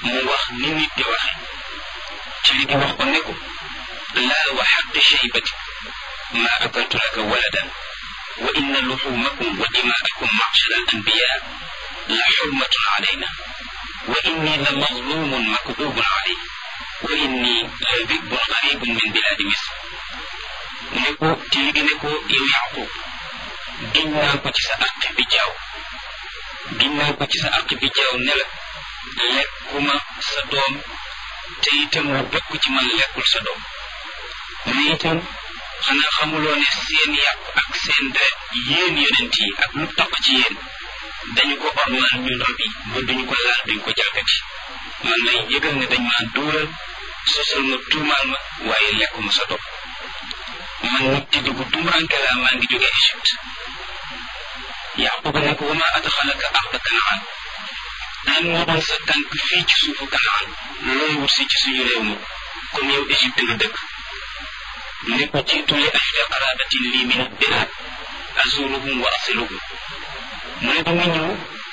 mu wax ni nit di waxe ci li gi wax ko ne ko laa wa xaqi shaybati ma akaltu laka waladan wa inna luxumakum wa dimaakum macshara al anbiya la xurmatun alayna wa inni la mazlumun makdubun alay wa inni la dibun garibun min biladi misr mu ne ko ci li gi ne ko yow yaqub giñ naa ko ci sa àq bi jaaw giñ naa ko ci sa àq bi jaaw ne la lekkuma sa doom te itam mu bokk ci man lekkul sa doom mu ne itam xanaa xamuloo ne seen yàpp ak seen deret yéen yonent yi ak lu toq ci yéen dañu ko ormal ñun rab yi ba duñu ko laal duñu ko jalgati man lay yëgal ne dañ maa duural sosal ma tuumaal ma waaye lekkuma sa doom man nit di dugg tumuranke laa maa ngi jóge Égypte yaquba ne ko wama adxalaka arda kanaan lan moo doon sa tànk fii ci suufu kanaan looy wut si ci suñu réew mi comme yow Égypte nga dëkk ne ko jiitu li ajli qarabatin lii min bilaad azuruhum wa asiluhum mu ne dama ñëw